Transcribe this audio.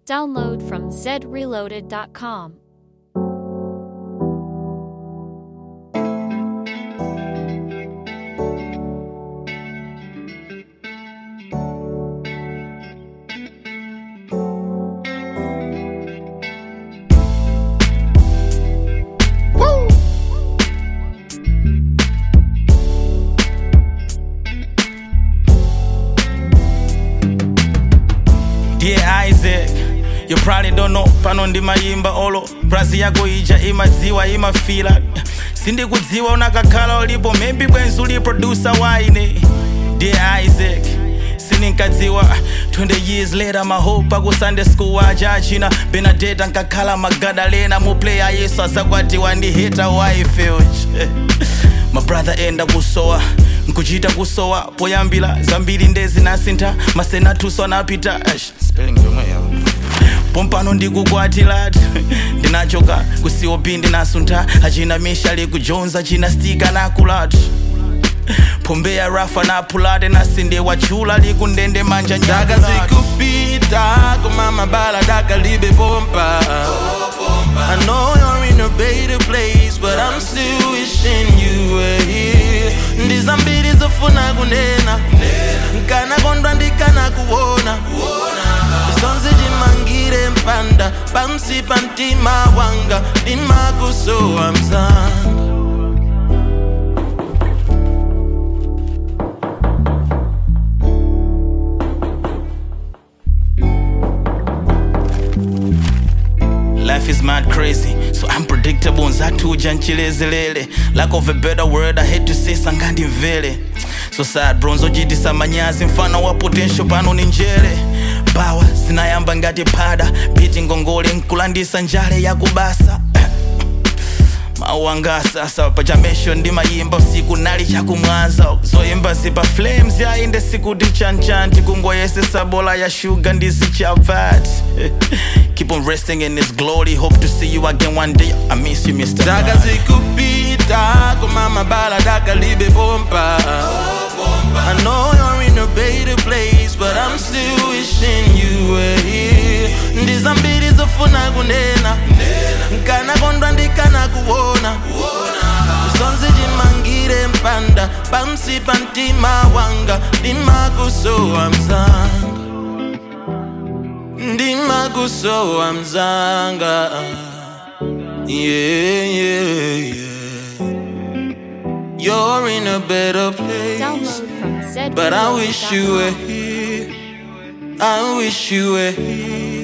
Download from zreloaded.com. Dear Isaac, you probably don't know pano ndimayimba olo brazi yako ija imadziwa imafila sindikudziwa unakakhala ulipo maybe bwenzi uli producer waine Dear Isaac sininkadziwa 20 years later mahope aku sunday school aja achina benadeta nkakhala magadalena muplayer yesu azakwatiwa ndi hita waifeuch mabrother enda kusowa nkuchita kusowa poyambira zambiri ndezinasintha masenatuso anapita Eish, spelling yomwe yawo pompano ndikukwatilati ndinachoka kucop ndinasuntha achina mishali kujonza china stika nakulati pombeya rafa napulate nasinde wachula likundende manja Daka nyakulati zikupita koma mabala daka libe bomba I know you're in a better place but I'm still wishing you were here ndizambiri zofuna kunena nkana kondwa ndikana kuona sonse chimangire mpanda pansi pa mtima wanga ndimakusowa mzanga Life is mad crazy, so unpredictable. Nzatuja nchilezelele. Lack of a better word, I hate to say sangandi mvele. So sad bronzo jitisa manyazi mfano wa potential pano ni njere. Bawa zinayamba ngati pada, biti ngongole nkulandisa njale ya kubasa. mauanga sasa pachamesho ndimayimba usiku nali chakumwanza zoyimba zipa flames yainde sikuti chanchanti kungoyesesa bola ya shuga ndisichavat keep on resting in his glory hope to see you again one day i miss you mr daka Man. zikupita koma mabala daka libe bomba I know you're in a better place but I'm still wishing you were here ndizambiri zofuna kunena nkana kondwa ndikana kuona sonse chimangire mpanda pansi pa mtima wanga ndimakusowa mzanga ndimakusowa mzanga yeah, yeah, yeah. You're in a better place. Download from zreloaded.com. But I wish you were here. I wish you were here.